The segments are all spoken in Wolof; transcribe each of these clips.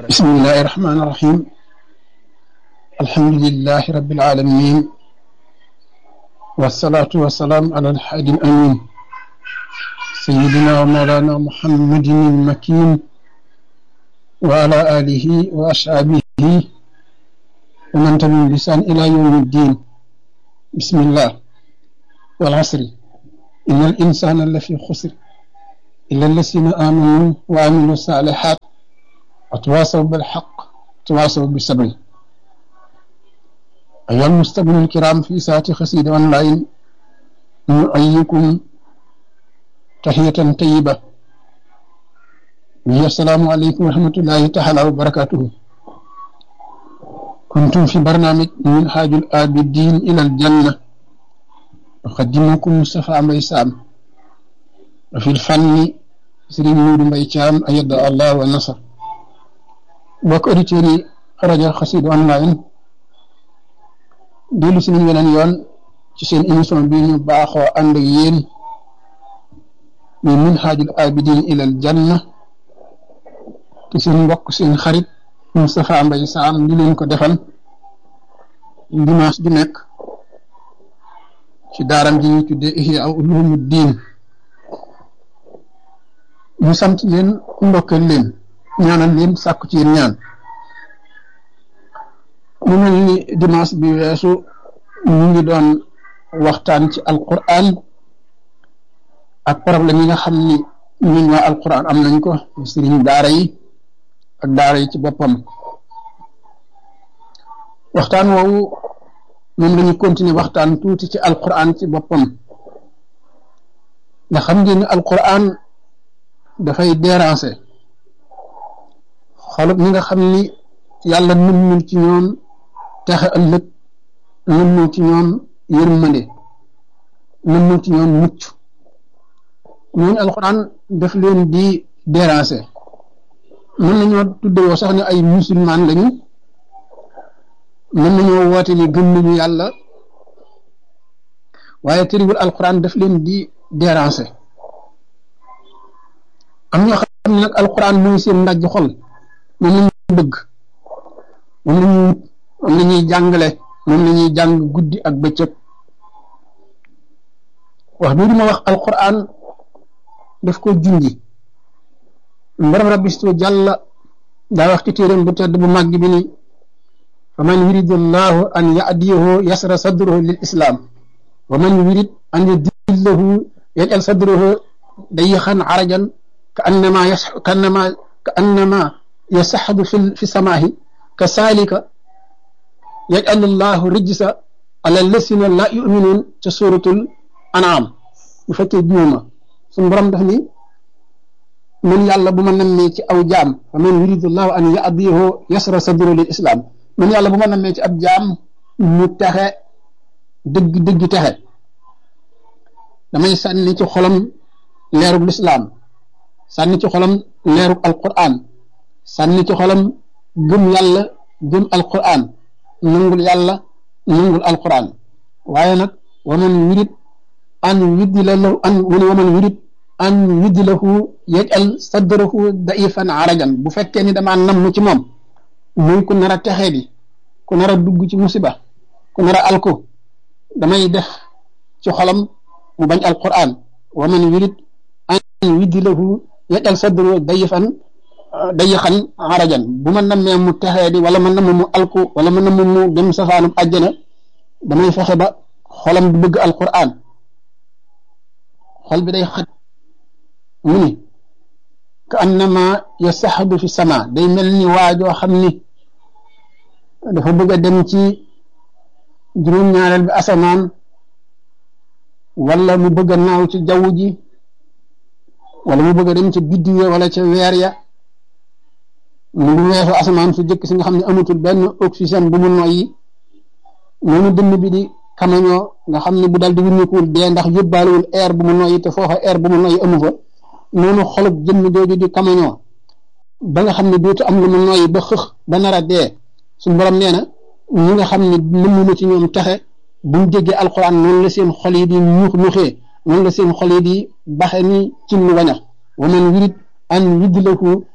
بسم الله الرحمن الرحيم الحمد لله رب العالمين والصلاة والسلام على الحادي الأمين سيدنا ومولانا محمد المكين وعلى آله وأصحابه ومن تبعهم بلسان إلى يوم الدين بسم الله والعصر إن الإنسان لفي خسر إلا الذين آمنوا وعملوا الصالحات وتواصوا بالحق وتواصوا بالصبر أيها المستمعون الكرام في ساعة خسيدة أونلاين نؤيكم تحية طيبة وهي السلام عليكم ورحمة الله تعالى وبركاته كنتم في برنامج من حاج الآبدين إلى الجنة أقدمكم مصطفى ميسام وفي الفن سرين نور ميتام أيد الله والنصر mbokk auditeurs yi rajo Xassida online dellu si nañ weneen yoon ci seen émission bi ñu baaxoo ànd ak yéen muy minhaajul abidin ilal janna te seen mbokk seen xarit Moustapha Mbaye Sam di leen ko defal dimanche ju nekk ci daaram ji ñuy tuddee Ihya Ulumuddin ñu sant leen ndokkeel leen ñaanal leen sàkku ci yéen ñaan mu mel ni dimanche bi weesu ñu ngi doon waxtaan ci alquran ak problème yi nga xam ni ñun waa alquran am nañ ko sëriñ daara yi ak daara yi ci boppam waxtaan woowu moom lañu continuer waxtaan tuuti ci alquran ci boppam nga xam ngeen ni alquran dafay déranger xolub ñi nga xam ni yàlla nëmmul ci ñoom texe ëllëg nëmmul ci ñoom yërmande nëmmul ci ñoom mucc ñooñu alxuraan daf leen di déranger mën nañoo tuddewoo sax ne ay musulman lañu mën nañoo woote ni gëm nañu yàlla waaye tëriwul alxuraan daf leen di déranger am ñoo xam ne nag alxuraan mooy seen ndajj xol moom la ñuy bëgg moom la ñuy moom la ñuy jàngale moom la ñuy jàng guddi ak bëccëg wax bii ma wax alquran daf ko junji mbaram rabbi stu jàlla daa wax ci téeréem bu tedd bu màgg bi ni fa man yuridu llahu an yadiyahu yasra sadruhu lil islam wa man yurid an yudillahu yajal sadruhu dayixan arajan ka annama yas ka annama ka annama يسحب في في السماء كذلك يجعل الله رجس على الذين لا يؤمنون في سورة الأنعام بفتح جوما سن برام دافني من يالا بما نمي ci aw jaam فمن يريد الله أن يأديه يسر صدره للإسلام من يالا بما نمي ci ab jaam mu taxe dëgg dëgg taxe damay sànni ci xolam leerug lislaam sànni ci xolam leerug alquran sànni ci xolam gëm yàlla gëm alquran nangul yàlla nangul alquran waaye nag waman yurid an yuddi la lahu an wala waman yurid an yuddi lahu yajal sadrahu daifan arajan bu fekkee ni damaa namm ci moom muy ku nar a texee di ku nar a dugg ci musiba ku nar a alko damay def ci xolam mu bañ alquran waman yurid an yuddi lahu yajal sadrahu daifan day xan arajan bu ma nammee mu texee di wala ma namm mu alku wala ma namm mu dem safaanum àjjana damay fexe ba xolam du bëgg alquran xol bi day xat mu ni ka annama yasaxadu fi sama day mel ni waajoo xam ni dafa bëgg a dem ci juróom-ñaareel bi asamaan wala mu bëgg a naaw ci jaww ji wala mu bëgg a dem ca biddiw ya wala ca weer ya mu ngi weesu asamaan su jëkk si nga xam ne amatul benn oxygène bu mu noyyi noonu dënn bi di kamañoo nga xam ne bu dal di wuññikuwul dee ndax yóbbaalewul air bu mu noyyi te foofa air bu mu noyyi amu fa noonu xolub jëmm jooju di kamañoo ba nga xam ne dootu am lu mu noyyi ba xëx ba nar a dee suñu borom nee na ñi nga xam ne nëmm na ci ñoom texe buñ déggee alxuraan noonu la seen xol yi di ñuux ñuuxee noonu la seen xol yi di baxe ni ci lu wañax wa man yurid an yudlahu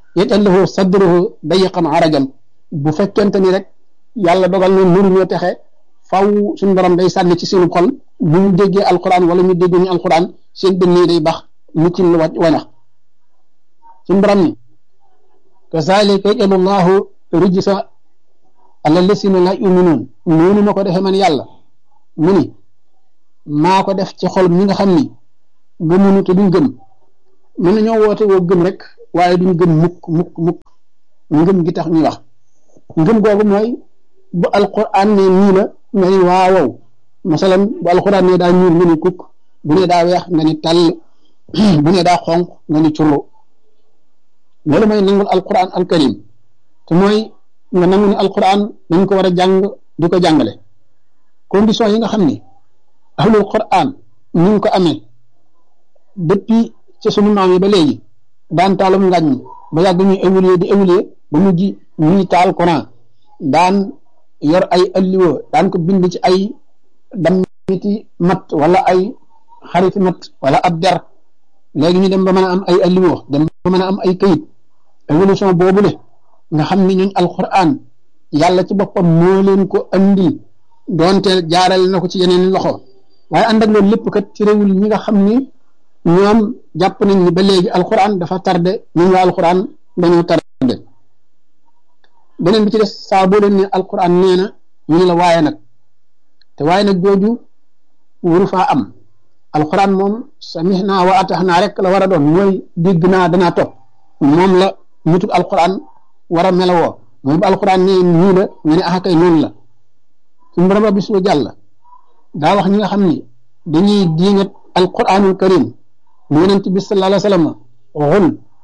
yaj'al lahu sadruhu dayiqan arajan bu fekkente ni rek yàlla dogal na mënu ñoo texe faw suñu borom day sànni ci seenu xol bu ñu déggee alquran wala ñu dégg ñu alquran seen dënn yi day bax mu ci lu wanax suñu borom ni kazalika yaj'alu llahu rijsa ala lasina la yuminuun noonu ma ko defee man yàlla mu ni maa ko def ci xol ñi nga xam ni gëmunu te duñ gëm mën nañoo woote woo gëm rek waaye duñ gëm mukk mukk mukk ngëm gi tax ñuy wax ngëm googu mooy bu alquran ne nii la nga ni waawow masalan bu alquran ne daa ñuul nga ni kukk bu ne daa weex nga ni tàll bu ne daa xonq nga ni curlu loolu mooy nangul alquran alkarim te mooy nga nangu ni alquran dañ ko war a jàng di ko jàngale condition yi nga xam ni ahlul quran ñu ngi ko amee depuis ci sunu maam yi ba léegi daan taalum ngàññ ba yàgg ñuy évoluer di évoluer ba mujj ñuy taal Quran daan yor ay alliwo daan ko bind ci ay dammiti mat wala ay xariti mat wala ab der léegi ñu dem ba mën a am ay alliwo dem ba mën a am ay kayit évolution boobule nga xam ni ñooñ alquran yàlla ci boppam moo leen ko andi doonte jaarale na ko ci yeneen loxo waaye ànd ak loolu lépp kat ci réewul ñi nga xam ni ñoom jàpp nañ ni ba léegi alquran dafa tardé ñun waa alquran dañoo tardé beneen bi ci des saa boo leen ne alquran nee na ñu ne la waaye nag te waaye nag jooju wuru faa am alquran moom samihna wa ataxnaa rek la war a doon mooy dégg naa danaa topp moom la nituk alquran war a melawoo mooy bu alquran nee nii la ñu ne ah kay noonu la suñu borom rabbi su jàll daa wax ñi nga xam ni dañuy diingat alquranul karim mu yonent bi sallallahu alayhi wa sallam xul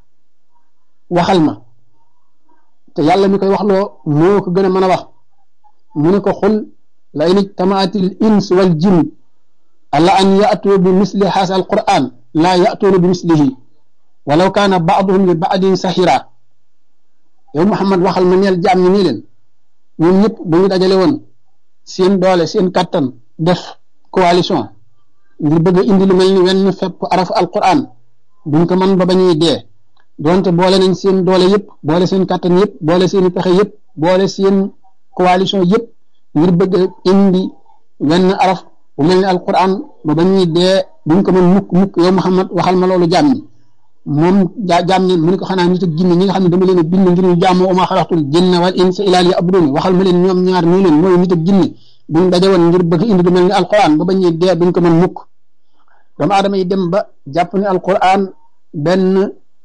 waxal ma te yàlla mi koy wax loo moo ko gën a mën a wax mu ne ko xul la in ijtamaatil ins wal jin ala an yatu bi misli haasa alquran laa yatuuna bi mislihi walaw kaana baaduhum li baadin sahira yow Muhammad waxal ma neel jaam ñi nii leen ñun ñëpp bu ñu dajale woon seen doole seen kattan def coalition ngir bëgg a indi lu mel ni wenn fepp arafu alquran duñ ko mën ba ba ñuy dee donte boole nañ seen doole yëpp boole seen kattan yëpp boole seen pexe yëpp boole seen coalition yëpp ngir bëgg a indi wenn araf bu mel ni alquran ba ba ñuy dee duñ ko mën mukk mukk yow Muhammad waxal ma loolu jaam ñi moom jaa jaam ñi mu ne ko xanaa nit ak jinne ñi nga xam ne dama leen a bind ngir ñu jaamoo uma xalaxtul jinna wal insa ilaa liya'budun waxal ma leen ñoom ñaar nii leen mooy nit ak jinne buñ daje woon ngir bëgg indi lu mel ni alquran ba ba ñuy dee duñ ko mën mukk doomu aadama yi dem ba jàpp ne alquran benn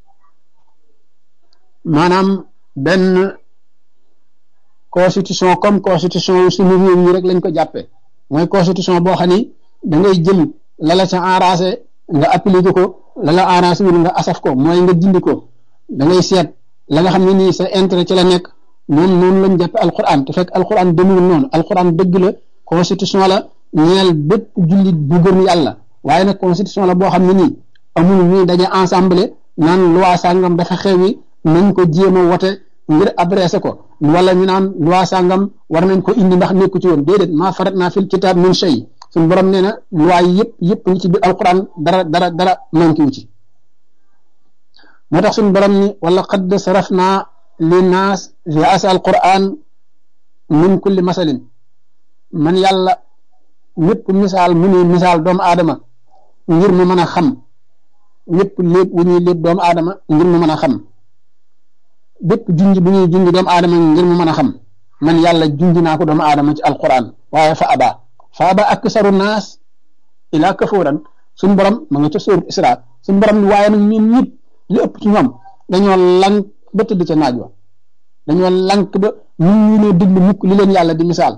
maanaam benn constitution comme constitution suñu réew yi rek lañ ko jàppee mooy constitution boo xam ni da ngay jël la la ca enragé nga appliqué ko la la arrangé wul nga asaf ko mooy nga dindi ko da ngay seet la nga xam ne nii sa intérêt ci la nekk noonu noonu lañ jàppe alquran te fekk alquran demul noonu alquran dëgg la constitution la ñeel bépp jullit bu gëm yàlla waaye nag constitution la boo xam ne nii amul ñuy daje ensemble naan loi sàngam dafa xewi nañ ko jéem a wote ngir adressé ko wala ñu naan loi sàngam war nañ ko indi ndax nekku ci woon déedéet maa farat naa fil kitaab min shay suñu borom nee na loi yi yëpp yëpp ñi ci biir alquran dara dara dara manqué wu ci moo tax suñu borom ni wala qad sarafna linnaas fi asa alquran min kulli masalin man yàlla ñëpp misaal mu ni misaal doomu aadama ngir mu mën a xam ñëpp lépp wu ñuy lépp doomu aadama ngir mu mën a xam bépp junj bu ñuy junj doomu aadama ngir mu mën a xam man yàlla junj naa ko doomu aadama ci alquran waaye fa aba fa aba aksaru naas ila kafuran suñ borom ma nga ca sóoru isra suñ borom ni waaye nag ñun ñëpp li ëpp ci ñoom dañoo lank ba tëdd ca naaj wa dañoo lank ba mun ñu ne déglu mukk li leen yàlla di misaal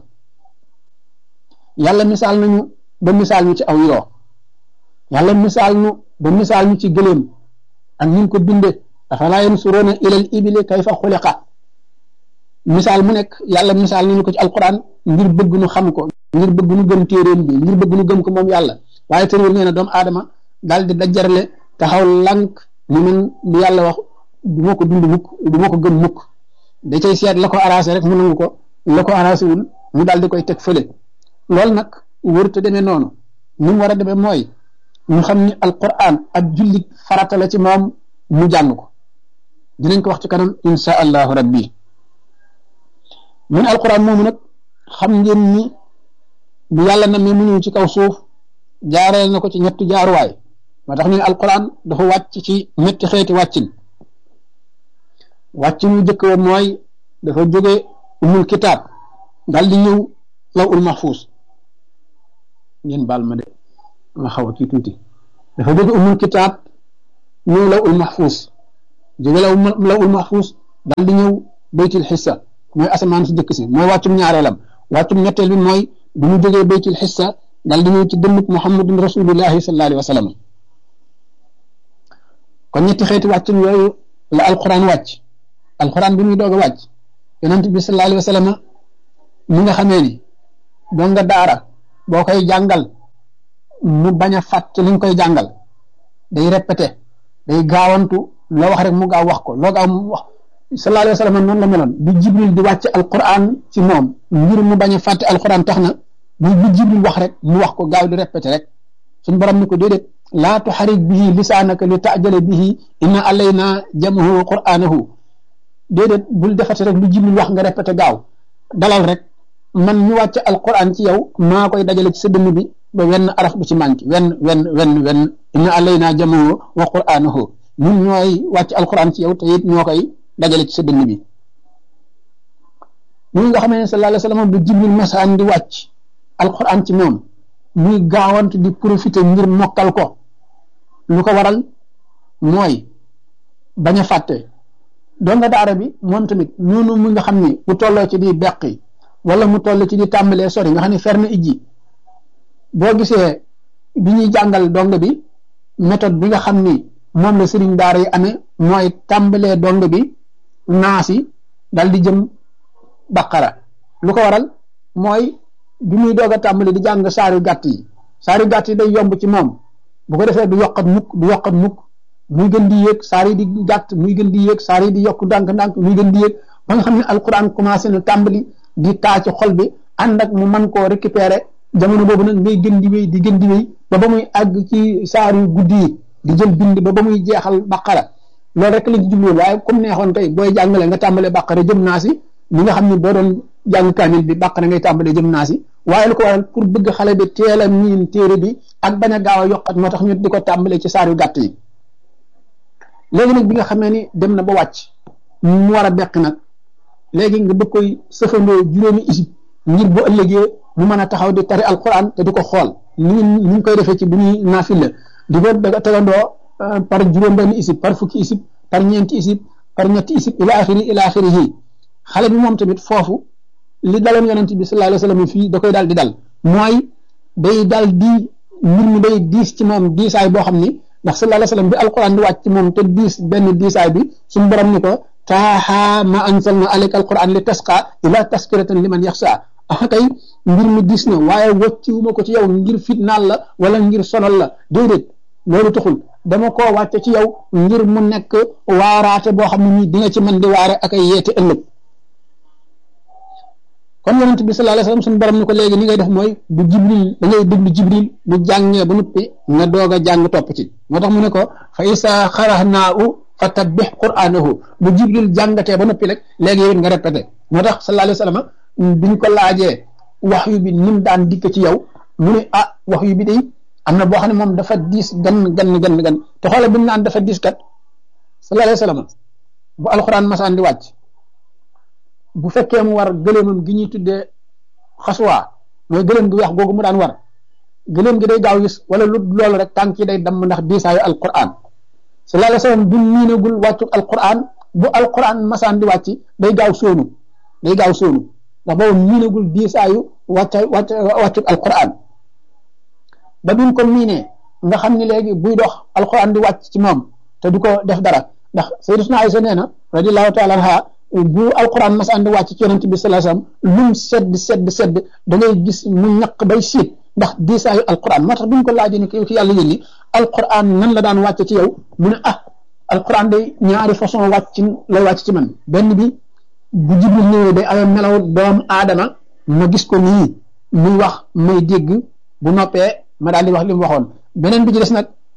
yàlla misaal nañu ba misaal ñu ci aw yoo yàlla misaal ñu ba misaal ñu ci gëléem ak ñu ko binde afalaa yansuruuna ilal ibili kayfa xuliqa misaal mu nekk yàlla misaal nañu ko ci alquran ngir bëgg nu xam ko ngir bëgg nu gëm téeréem bi ngir bëgg nu gëm ko moom yàlla waaye tëréel nee na doomu aadama daal di dajarle taxaw lank ni man li yàlla wax du ma ko dund mukk du ma ko gëm mukk da cay seet la ko arrangé rek mu nangu ko la ko arrangé wul mu daal di koy teg fële loolu nag wërta demee noonu ni mu war a demee mooy ñu xam ni alquran ak jullit farata la ci moom mu jàng ko dinañ ko wax ci kanam insha allahu rabbi mun alquran moomu nag xam ngeen ni bu yàlla na mi mu ñëw ci kaw suuf jaareel na ko ci ñetti jaaruwaay moo tax ñu ne alquran dafa wàcc ci ñetti xeeti wàccin wàccin wu jëkk wa mooy dafa jóge umul kitaab dal di ñëw law ul mahfuus ngeen baal ma de ma xaw a kii tuuti dafa jóge umul kitaab ñëw law ul mahfuus jóge law law ul mahfuus dal di ñëw baytil xissa mooy asamaan si jëkk si mooy wàccum ñaareelam wàccum ñetteel bi mooy bu mu jógee baytil xissa dal di ñëw ci dënnub muhammadun rasulullahi sallallahu alayhi wa sallam kon ñetti xeeti wàccum yooyu la alquran wàcc alquran bi muy doog a wàcc yonent bi sallallahu alayhi wa sallam mi nga xamee ni doon nga daara boo koy jàngal mu bañ a fàtte li nga koy jàngal day répété day gaawantu loo wax rek mu gaaw wax ko loo gaaw mu wax sallallahu alayhi wa sallam noonu la meloon bi jibril di wàcc alquran ci moom ngir mu bañ a fàtte alquran tax na bu bi jibril wax rek mu wax ko gaaw di répété rek suñ borom ni ko déedéet laa tuxarik bihi lisaanaka li taajale bihi inna alayna jamahu wa qur'anahu déedéet bul defate rek lu jibril wax nga répété gaaw dalal rek man ñu wàcc alquran ci yow maa koy dajale ci sa dënn bi ba wenn araf bu ci manqué wenn wenn wenn wenn inna alayna jamahu wa qur'anahu ñun ñooy wàcc alquran ci yow te it ñoo koy dajale ci sa dënn bi ñi nga xamee ne sallallahu alayhi wa sallam bu jibril masaan di wàcc alquran ci moom muy gaawant di profiter ngir mokkal ko lu ko waral mooy bañ a fàtte doon nga daara bi moom tamit noonu mu nga xam ni bu tolloo ci di beqi wala mu toll ci di tàmbalee sori nga xam ne fer na ijji boo gisee bi ñuy jàngal dong bi méthode bi nga xam ni moom la sëriñ daara yi amee mooy tàmbalee dong bi naasi dal di jëm baqara lu ko waral mooy bi muy doog a tàmbali di jàng saari gàtt yi saari gàtt yi day yomb ci moom bu ko defee du yokkat mukk du yokkat mukk muy gën di yéeg saar yi di gàtt muy gën di yéeg saar yi di yokk ndànk-ndànk muy gën di yéeg ba nga xam ne alquran commencé na tàmbali di taa ci xol bi ànd ak mu mën koo récupérer jamono boobu nag ngay gën di wéy di gën di wéy ba ba muy àgg ci saar yu guddi yi di jël bind ba ba muy jeexal baqara loolu rek lañ ci jublu waaye comme neexoon tey booy jàngale nga tàmbalee baqara jëm naa si li nga xam ne boo doon jàng kaamil bi baqara ngay tàmbalee jëm naa si waaye lu ko waral pour bëgg xale bi teel a miin téere bi ak bañ a gaaw a yokkat moo tax ñu di ko tàmbalee ci saar yu gàtt yi léegi nag bi nga xamee ni dem na ba wàcc mu war a beq nag léegi nga bëgg koy sëfandoo juróomi isib ngir bu ëllëgee mu mën a taxaw di tari alquran te di ko xool ni ñu ni ñu koy defee ci bu ñuy naafila di ko tegandoo par juróom benn isib par fukki isib par ñeenti isib par ñetti isib ila axiri ila axirihi xale bi moom tamit foofu li daloon yonent bi sallallahu alayhi wa sallam fii da koy daal di dal mooy day daal di mbir mi day diis ci moom diisaay boo xam ni ndax sallallahu alayhi wa sallam bi alquran di wàcc ci moom te diis benn diisaay bi suñu borom ni ko taaha ma anzalna alayka alquran li tasqa ila taskiratan liman yaxsa ah kay mbir mi diis na waaye wàcciwuma ko ci yow ngir fitnaal la wala ngir sonal la déedéet loolu taxul dama koo wàcce ci yow ngir mu nekk waaraate boo xam ne nii di nga ci mën di waare ak ay yeete ëllëg kon yonent bi sallallahu alayhi wasallam suñu borom ni ko léegi ni ngay def mooy bu jibril da ngay déglu jibril bu jàngee ba noppi nga doog a jàng topp ci moo tax mu ne ko fa isa xarahnaahu fa tabbix qur'anahu bu jibril jàngatee ba noppi rek léegi yow it nga répété moo tax sallallahu alayhi wasallam biñ ko laajee wax yu bi nim daan dikk ci yow mu ne ah wax yu bi day am na boo xam ne moom dafa diis gan gan gan gan te xoolal bi mu naan dafa diis kat sallallahu alayhi wasallam bu alxuraan masaan di wàcc bu fekkee mu war gëléemam gi ñuy tuddee xasuwaa mooy gëléem gi weex googu mu daan war gëléem gi day gaaw gis wala lu loolu rek tànk yi day damm ndax diisaayu alquran sallallahu alayhi wasallam bu miinagul wàccu alquran bu alquran masaan di wàcc day gaaw sóonu day gaaw sóonu ndax boobu miinagul diisaayu wàcc wàcc wàccu alquran ba bi mu ko miinee nga xam ni léegi buy dox alquran di wàcc ci moom te du ko def dara ndax sayyidatuna Aysa nee na radiyallahu taala anha bu alquran masaan di wàcc ci yonent bi sallallahu alayhi wasallam lum sedd sedd sedd da ngay gis mu ñaq bay siit ndax diisaayu alquran moo tax bi ñu ko laajee ni ki ki yàlla yónni alquran nan la daan wàcc ci yow mu ne ah alquran day ñaari façon wàcc lay wàcc ci man benn bi bu jibril ñëwee day amee melaw doomu aadama ma gis ko nii muy wax may dégg bu noppee ma daal di wax li mu waxoon beneen bi ci des nag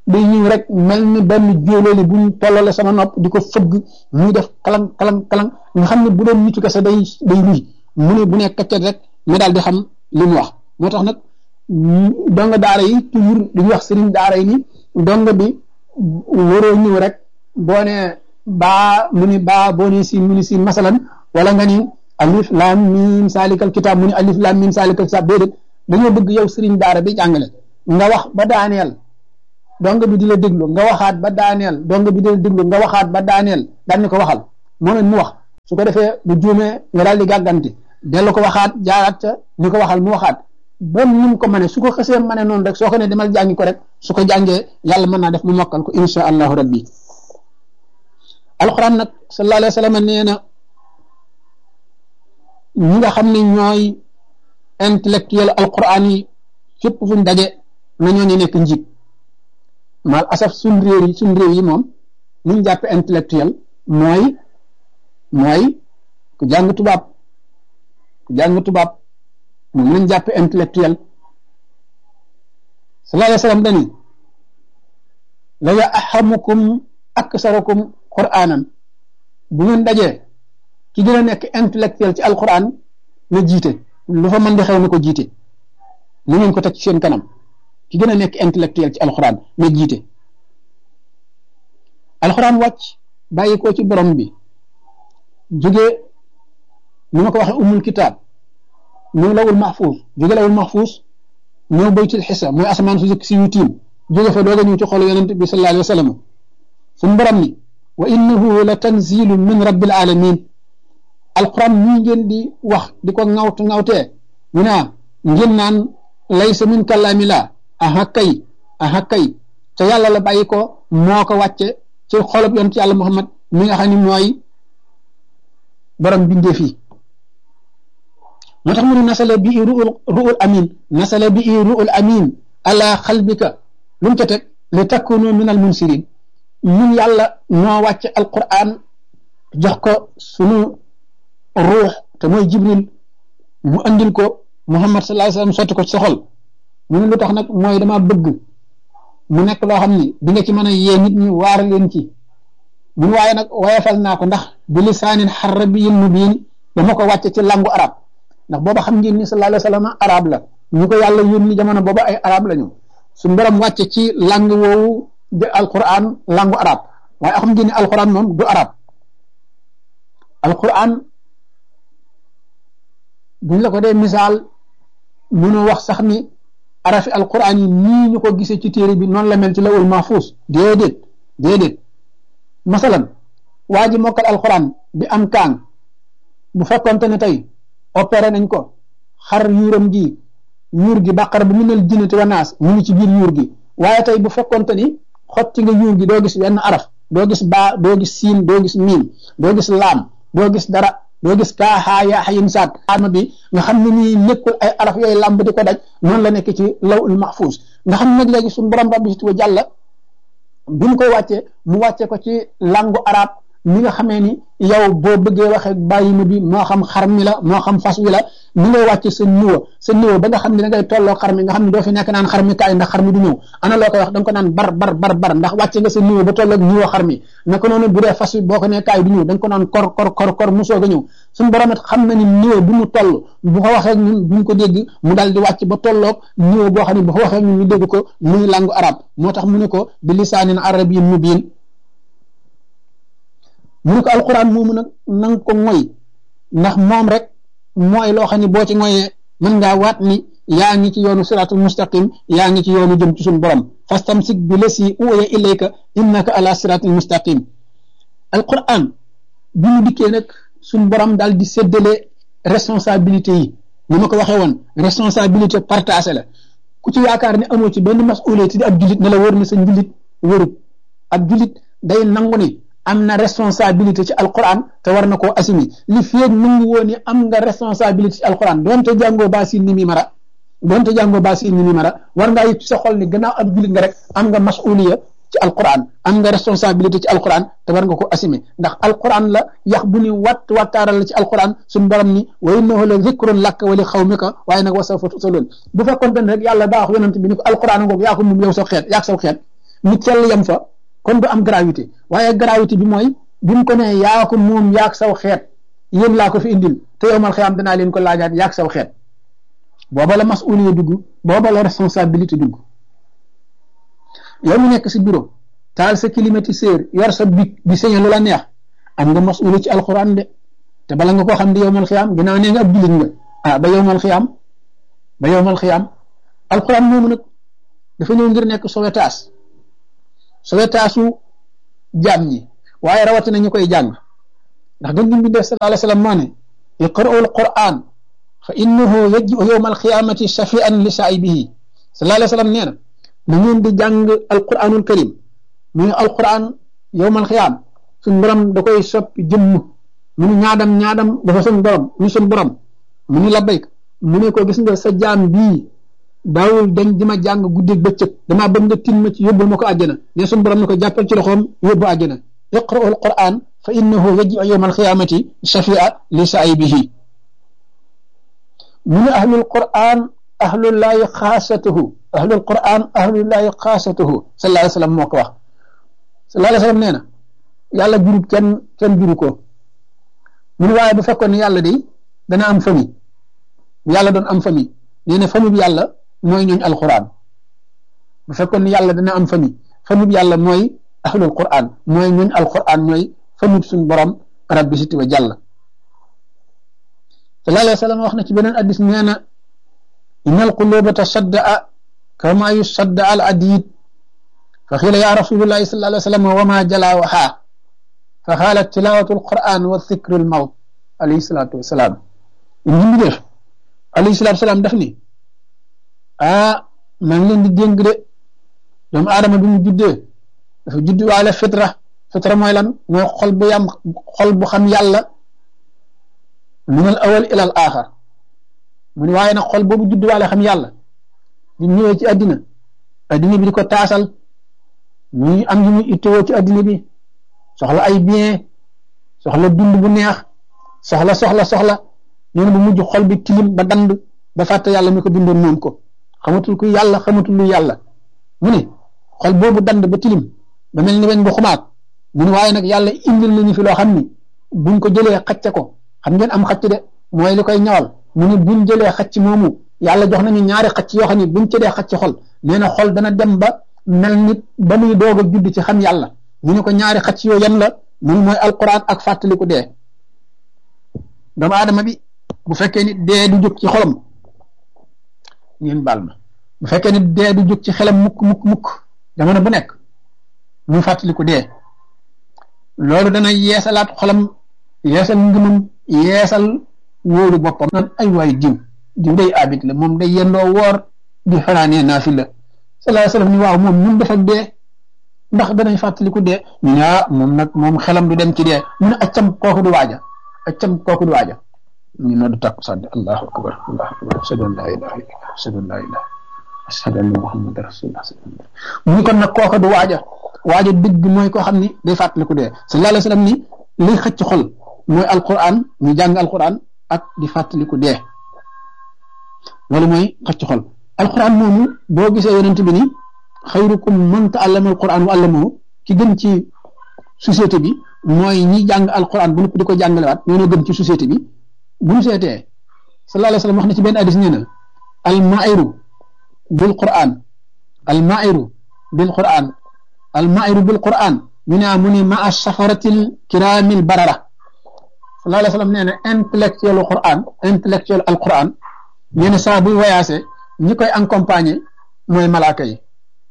day ñëw rek mel ni benn jóolóoli buñ tollale sama nopp di ko fëgg muy def kalang kalang kalang nga xam ne bu doon nitu kese day day luy mu ne bu nekk kaccet rek nga daal di xam li mu wax moo tax nag donga daara yi toujours dañuy wax sëriñ daara yi ni donga bi waroo ñëw rek boo ne baa mu ni baa boo ne siin mu ni siin masalan wala nga ni alif lam mim salikal kitab mu ni alif lam mim salikal kitab déedéet dañoo bëgg yow sëriñ daara bi jàngale nga wax ba daaneel donga bi di la déglu nga waxaat ba daaneel donga bi di la déglu nga waxaat ba daaneel daan ni ko waxal moom it mu wax su ko defee bu juumee nga daal di gàgganti dellu ko waxaat jaaraat ca ni ko waxal mu waxaat ba ni mu ko mënee su ko xësee mënee noonu rek soo ko ne demal jàngi ko rek su ko jàngee yàlla mën naa def mu mokkal ko insha allahu rabbi alquran nag sallallahu alayhi wa sallam nee na ñi nga xam ne ñooy intellectuel alquran yi fépp fu ñu daje na ñoo ñu nekk njiit maal asaf suñ réew yi suñ réew yi moom ñu ñu jàppe intellectuel mooy mooy ku jàng tubaab ku jàng tubaab moom lañ jàppe intellectuel sallallahu alayhi wa sallam dani la ya ahamukum aksarukum qur'anan bu ngeen dajee ki gën a nekk intellectuel ci alquran na jiite lu fa mën di xew na ko jiite na ngeen ko teg ci seen kanam ki gën a nekk intellectuel ci alquran na jiite alquran wàcc bàyyi ko ci borom bi jóge ni ma ko waxee umul kitaab ñëw lawul mahfuus jóge lawul mahfuus ñëw baytul xisa mooy asamaan su si yu tiim jóge fa doog a ñëw ci xolu yonent bi sallallahu alayhi wa sallam suñu borom ni wa innahu la tanzilu min rabbil alamin alquran ñii ngeen di wax di ko ŋawt ŋawtee ñu naa ngeen naan laysa min kalaami la aha kay aha kay te yàlla la bàyyi ko moo ko wàcce ci xolob yonent yàlla muhammad mi nga xam ne mooy borom bindee fii moo tax mu ne nasala bi i ruul ruul amin nasala bi i ruul amin ala xalbika lu mu ca teg li takunu min al munsirin ñun yàlla noo wàcce alquran jox ko sunu ruux te mooy jibril mu andil ko muhammad sallallahu alayhi wasallam sotti ko ci sa xol mu ne lu tax nag mooy dama bëgg mu nekk loo xam ni di nga ci mën a yee nit ñi waar leen ci mun waaye nag wayefal naa ko ndax bi lisaanin xarabiyyin mubiin dama ko wàcce ci langu arab ndax booba xam ngeen ni sallallahu alayhi wasallam arab la ñu ko yàlla yónni jamono booba ay arab la ñu suñu borom wàcce ci lang woowu de alquran langu arab waaye xam ngeen ni alquran moom du arab alquran buñ la ko dee misaal mënoo wax sax ni arafi alquran yi nii ñu ko gisee ci téere bi noonu la mel ci lawul mahfuus déedéet déedéet masalan waa ji mokkal alquran bi am kaan bu fekkonte ne tey opéré nañ ko xar yuuram gi yuur gi bàqara bu minal jinnati wa naas mu ngi ci biir yuur gi waaye tey bu fekkonte ni xotti nga yuur gi doo gis wenn araf doo gis baa doo gis siin doo gis miim doo gis laam doo gis dara doo gis kaa xaa yaa xayin saat arma bi nga xam ne nii nekkul ay araf yooyu làmb di ko daj noonu la nekk ci lawul mahfuus nga xam ne nag léegi suñu borom rabbi si wa jàlla bi mu koy wàccee mu wàcce ko ci langu arab mi nga xamee ni yow boo bëggee waxee bàyyi ma bi moo xam xar mi la moo xam fas wi la ni ngay wàcce sa niveau sa niveau ba nga xam ne da ngay tolloo xar mi nga xam ne doo fi nekk naan xar mi kaay ndax xar mi du ñëw ana loo koy wax da nga ko naan bar bar bar bar ndax wàcce nga sa niveau ba tolloog niveau xar mi naka noonu bu dee fas wi boo ko nee kaay du ñëw da nga ko naan kor kor kor kor mu soog a ñëw suñu borom it xam na ni niveau bu mu toll bu ko waxee ñun duñ ko dégg mu daal di wàcc ba tolloog niveau boo xam ne bu ko waxee ñun ñu dégg ko muy langu arab moo tax mu ne ko bi lisaanin arabiyyin mubiin mu ne ko alquran moomu nag na nga ko moy ndax moom rek mooy loo xam ne boo ci moyee mën ngaa waat ni yaa ngi ci yoonu siratul mustaqim yaa ngi ci yoonu jëm ci suñu borom fastamsik bi lasi uya ilayka innaka ala siratul mustaqim alquran bi mu dikkee nag suñu borom daal di séddale responsabilité yi ni ma ko waxee woon responsabilité partagée la ku ci yaakaar ne amoo ci benn masuliyé di ab julit ne la wër na sa njulit wërut ab julit day nangu ni am na responsabilité ci alquran te war na koo assumi li feeg nangu woon ni am nga responsabilité ci alquran doonte jàngoo baasin ni mi mara doonte jàngoo baasin ni mi mara war ngaa yëg ci sa xol ni gannaaw ab julit nga rek am nga masuliya ci alquran am nga responsabilité ci alquran te war nga ko assumé ndax alquran la yax bu ni watt wattaaral la ci alquran suñu borom ni wa innahu la zikrun lak wa li xawmika waaye nag wa sawfa tusaloon bu fekkoon ne rek yàlla daa wax yonent bi ni ko alquran ngoog yaa ko moom yow sa xeet yaa saw xeet ñu tell yem fa kon du am gravité waaye gravité bi mooy bi mu ko ne yaa ko moom yaag saw xeet yéen laa ko fi indil te yow mal xiyaam danaa leen ko laajaat yaag saw xeet booba la masuliya dugg booba la responsabilité dugg yow mu nekk si bureau taal sa climatiseur yor sa bic di sañe lu la neex am nga masuliya ci alxuraan de te bala nga koo xam di yow mal xiyaam ginnaaw nee nga ab jullit nga ah ba yow mal xiyaam ba yow mal xiyaam alxuraan moomu nag dafa ñëw ngir nekk sowetaas sowetaasu jaam ñi waaye rawatina ñu koy jàng ndax gën gi bi def sallallahu alayhi wa sallam moo ne iqra'u alquran fa innahu yaji'u yawma alqiyamati shafi'an li saa'ibihi sallallahu alayhi wa sallam nee na na ngeen di jàng alquranul karim muy alquran yawma alqiyam suñ borom da koy soppi jëmm mu ni ñaadam ñaadam dafa suñ borom ñu suñ borom mu ni labbayk mu ne ko gis nga sa jaam bii daawul dañ di ma jàng guddeeg bëccëg damaa bëgg nga tin ma ci yóbbul ma ko àjjana ne suñ borom ne ko jàppal ci loxoom yóbbu àjjana iqra'u alquran fa innahu yaji'u yawma alqiyamati shafi'a li saa'ibihi mu ne ahlul quran ahlullahi xaasatuhu ahlul quran ahlullahi xaasatuhu sallallahu alayhi wa sallam moo ko wax sallallahu alayhi wa sallam nee na yàlla jurub kenn kenn juru ko mu ne waaye bu fekkoon ne yàlla day dana am famille bu yàlla doon am famille nee na famille bi yàlla mooy ñooñ alquran bu fekkoon ne yàlla dana am famille famille bi yàlla mooy ahlul quran mooy ñooñ alquran mooy famille suñ borom rabbi siti wa jàll sallallahu alayhi wa sallam wax na ci beneen addis nee na inna alquluba tasaddaa kama yusadda al adid fa xiila ya rasulullahi sallallahu alayhi wa sallam wa ma jala waxaa fa xaalat tilawatu alquran wa dhikru almawt alayhi salatu wasalaam in ñi def alayhi salatu wasalaam daf ni ah maa ngi leen di dénk de doomu aadama bi mu juddee dafa judd waale fitra fitra mooy lan mooy xol bu yam xol bu xam yàlla min al awal ila al axar mu ne waaye nag xol boobu judd waale xam yàlla di ñëwee ci addina addina bi di ko taasal muy am yu muy ittewoo ci addina bi soxla ay bien soxla dund bu neex soxla soxla soxla nee na bu mujj xol bi tilim ba dand ba fàtte yàlla mi ko bindoon moom ko xamatul ku yàlla xamatul lu yàlla mu ne xol boobu dand ba tilim ba mel ni weñ bu xumaat mu ne waaye nag yàlla indil nañu fi loo xam ni buñ ko jëlee xacce ko xam ngeen am xacc de mooy li koy ñawal mu ne buñ jëlee xacc moomu yàlla jox nañu ñaari xacc yoo xam ne buñ ci dee xacc xol nee na xol dana dem ba mel nit ba muy doog a judd ci xam yàlla mu ne ko ñaari xacc yoo yan la mu ne mooy alquran ak fàttaliku dee doomu aadama bi bu fekkee ni dee du jóg ci xolam ngeen baal ma bu fekkee ni dee du jóg ci xelam mukk mukk mukk jamono bu nekk mu fàttaliku dee loolu dana yeesalaat xolam yeesal ngëmam yeesal wóolu boppam naan ay waay diw diw day abit la moom day yendoo woor di xanaanee naafi la sallallahu alayhi wasallam ni waaw moom mun def ak dee ndax danañ fàttaliku dee ñu ne ah moom nag moom xelam du dem ci dee mu ne accam kooku du waaja accam kooku du waaja ñu noddu takku sàdde allahu akbar allahu akbar ashhadu an la ilaha illallah ashhadu an la ilaha ashhadu anna muhammad rasulullah mu ni kon nag kooku du waaja waaja dëgg mooy koo xam ni day fàttaliku dee sallallahu alayhi wasallam ni liy xëcc xol mooy alquran ñu jàng alquran ak di fàttaliku dee loolu mooy xëcc xol alquran moomu boo gisee yonent bi ni xayrukum man ta'allama alquran wa allamahu ki gën ci société bi mooy ñi jàng alquran bu nëpp di ko jàngalewaat ñoo gën ci société bi bu ñu seetee sallallahu alayhi wasallam wax na ci benn hadis nee na almairu bil quran almairu bil quran almairu bil quran ñu ne mu ne ma a safaratil kiramil barara sallallahu alayhi wasallam nee na intellectuel quran intellectuel al quran nee na saa buy voyagé ñi koy accompagner mooy malaaka yi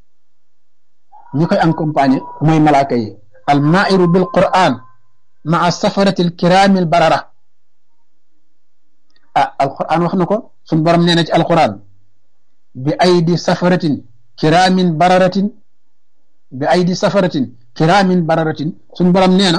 ñi koy accompagner mooy malaaka yi al mairu bil quran ma a safaratil kiramil barara ah alquran wax na ko suñ borom nee na ci alquran bi aydi safaratin kiramin bararatin bi aydi safaratin kiraamin bararatin suñ borom nee na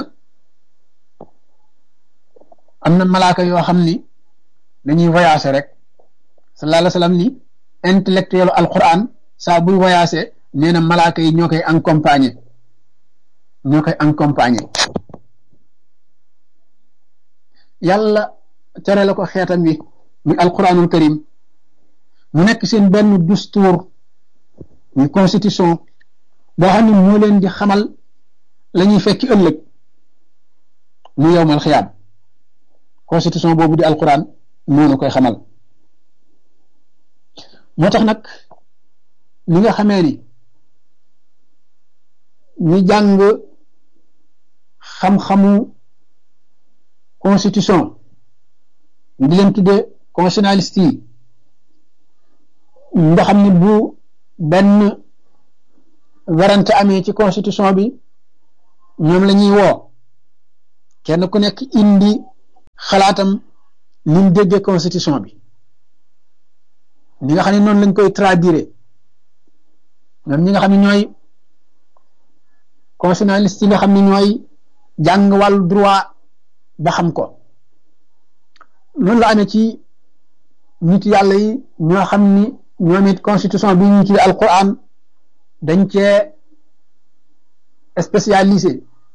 am na malaaka yoo xam ni dañuy voyager rek sallallahu alayhi wa sallam ni intellectuel alquran saa buy voyager nee na malaaka yi ñoo koy accompagner ñoo koy accompagner yàlla tere la ko xeetam wi muy alquranul karim mu nekk seen benn dustuur muy constitution boo xam ne moo leen di xamal la ñuy fekki ëllëg mu yowmal xiyaam constitution boobu di alquran moo nu koy xamal moo tax nag li nga xamee ni ñu jàng xam-xamu constitution ñu di leen tudde constitutionnaliste yi nga xam ne bu benn werante amee ci constitution bi ñoom la ñuy woo kenn ku nekk indi xalaatam ni mu déggee constitution bi li nga xam ne noonu lañ koy traduire ñoom ñi nga xam ne ñooy constitutionnaliste yi nga xam ne ñooy jàng wàllu droit ba xam ko noonu la amee ci nit yàlla yi ñoo xam ni ñoom it constitution bi ñu tuddee alquran dañ cee spécialisé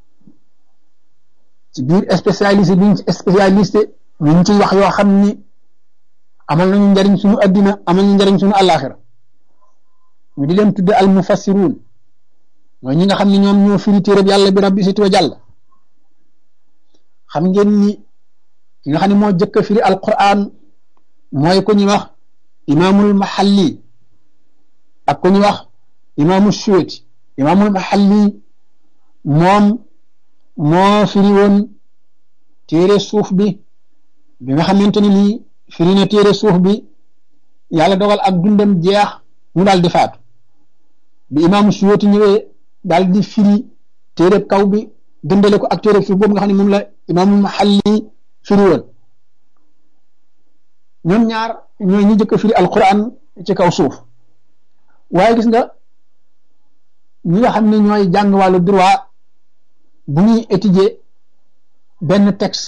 ci biir spécialisé biñ ci spécialisé ñu ngi ciy wax yoo xam ni amal nañu njariñ suñu addina amal nañu njariñ suñu àllaaxira ñu di leen tudde al mufassiruun mooy ñi nga xam ne ñoom ñoo firi téereb yàlla bi rabbi situ wa jàll xam ngeen ni ki nga xam ne moo jëkk a firi alquran mooy ku ñuy wax imaamul mahalli ak ku ñuy wax imaamul suweti imaamul mahalli moom moo firi woon téere suuf bi bi nga xamante ni nii firi na téere suuf bi yàlla dogal ak dundam jeex mu daal di faatu bi imaamu suweti ñëwee daal di firi téere kaw bi dëndale ko ak téere suuf boobu nga xam ne moom la imaamul mahalli firi woon ñoom ñaar ñooy ñi jëkk firi alquran ci kaw suuf waaye gis nga ñi nga xam ne ñooy jàng wàllu droit bu ñuy étudier benn texte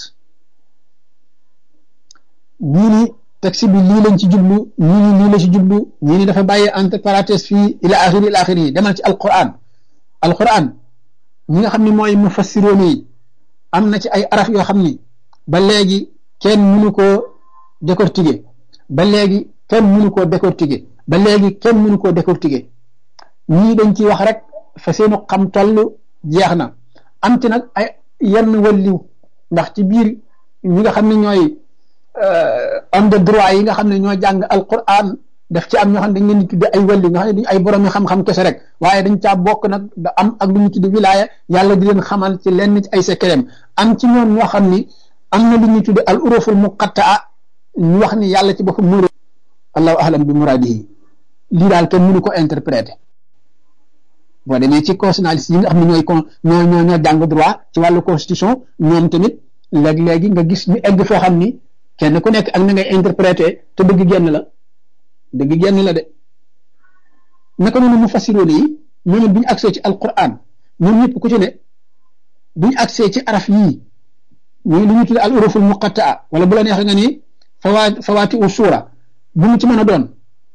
ñii ni texte bi lii lañ ci jublu ñii ni lii la ci jublu ñii ni dafa bàyyi entre parenthèse fii ila axiri ila axiri yi demal ci alquran alquran ñi nga xam ne mooy mufassiroon yi am na ci ay araf yoo xam ni ba léegi kenn mënu koo décortiquer ba léegi kenn mënu koo décortiquer ba léegi kenn mënu koo décortiquer ñii dañ ciy wax rek fa seenu xam toll jeex na am ci nag ay yenn walliw ndax ci biir ñi nga xam ne ñooy homme de droit yi nga xam ne ñoo jàng alquran daf ci am ñoo xam ne dañ leen di tudde ay walliw nga xam ne duñ ay borom xam-xam kese rek waaye dañ caa bokk nag da am ak lu ñu tudde wilaaya yàlla di leen xamal ci lenn ci ay secret am ci ñoom ñoo xam ni am na lu ñu tudde al uruful muqattaa ñu wax ni yàlla ci boppam mur allahu ahlam bi muradihi lii daal kenn mënu ko interpréter boo demee ci constitutionnaliste yi nga xam ne ñooy con ñoo ñoo ñoo jàng droit ci wàllu constitution ñoom tamit léeg-léegi nga gis ñu egg foo xam ni kenn ku nekk ak na ngay interpréter te dëgg genn la dëgg genn la de naka noonu mu fassiroon yi ñoom it bu ñu agsee ci alquran ñoom ñëpp ku ci ne bu ñu agsee ci araf yii ñooy lu ñu tudde al uruful muqattaa wala bu la neexee nga ni fawaa fawaati u suura bu mu ci mën a doon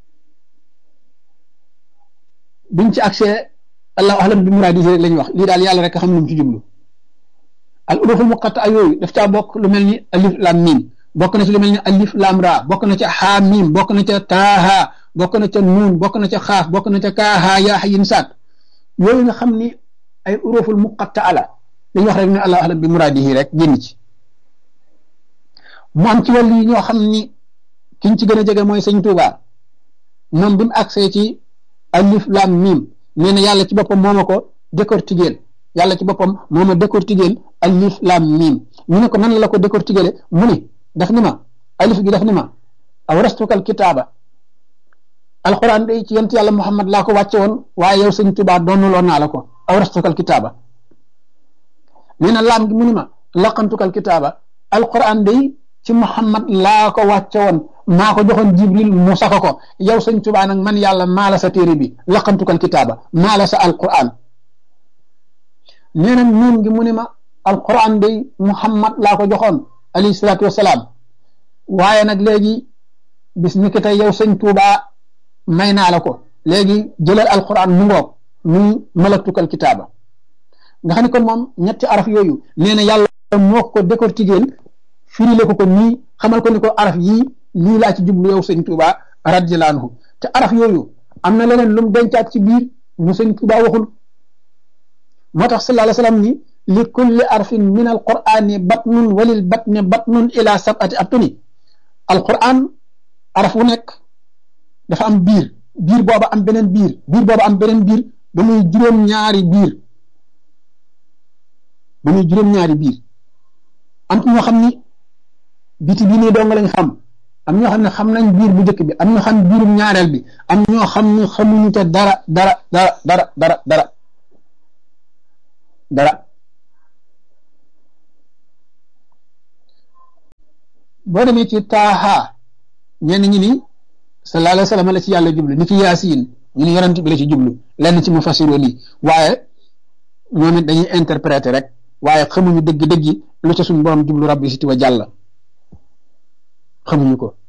buñ ci accès allahu ahlam bi muraadisi rek la ñuy wax lii daal yàlla rek xam lu mu ci jublu al uruful muqatta yooyu daf caa bokk lu mel ni alif lam mim bokk na ci lu mel ni alif lam ra bokk na ca xaa mim bokk na ca taaha bokk na ca nuun bokk na ca xaaf bokk na ca kaaha yaa xayin saat yooyu nga xam ni ay uruful muqatta ala dañuy wax rek ne allahu ahlam bi muraadihi rek génn ci mu am ci wàll yi ñoo xam ni kiñ ci gën a jege mooy sëñ Tuuba moom bi mu agsee ci alif lam mim nee na yàlla ci boppam moo ma ko décortiquer yàlla ci boppam moo ma décortiquer alif lam mim ñu ne ko nan la ko décortiquer mu ni daf ni ma alif gi daf ni ma awrastukal kitaaba alquran day ci yent yàlla muhammad laa ko wàcce woon waaye yow sëñ Tuuba doonuloo naa la ko awrastukal kitaaba nee na laam gi mu ni ma laqantukal kitaaba alquran day ci muhammad laa ko wàcce woon maa ko joxoon jibril mu saka ko yow sëñ tubaa nag man yàlla maa la sa téere bi laqantukal kitaaba maa la sa alquran nee na nuun gi mu ni ma alquran day muhammad laa ko joxoon alayhi salaatu wasalaam waaye nag léegi bis ni ki tey yow sëñ tubaa may naa la ko léegi jëlal alquran mu ngoog muy malaktukal kitaaba nga xam ne kon moom ñetti araf yooyu nee na yàlla moo ko décortiquer firile ko ko nii xamal ko ni ko araf yii lii laa ci jublu yow sëñ Tuuba radiyallaahu anhu te araf yooyu am na leneen lu mu dencaat ci biir mu sëñ Tuuba waxul moo tax sallallahu alayhi wa sallam ni li kulli arfin min alqurani batnun walil batni batnun ila sabati abtuni alquran araf wu nekk dafa am biir biir booba am beneen biir biir booba am beneen biir ba muy juróom-ñaari biir ba muy juróom-ñaari biir am ñoo xam ni biti bi nii dong lañ xam am ñoo xam ne xam nañ biir bu njëkk bi am ñoo xam biirum ñaareel bi am ñoo xam ne xamuñu te dara dara dara dara dara dara dara boo demee ci taaha ñenn ñi ni sallallahu alayhi wa sallam la ci yàlla jublu ni ki yaasiin ñu ni yonent bi la ci jublu lenn ci mu fasiroo lii waaye ñoom it dañuy interpréter rek waaye xamuñu dëgg-dëgg lu ca suñu borom jublu rabbi siti wa jàlla xamuñu ko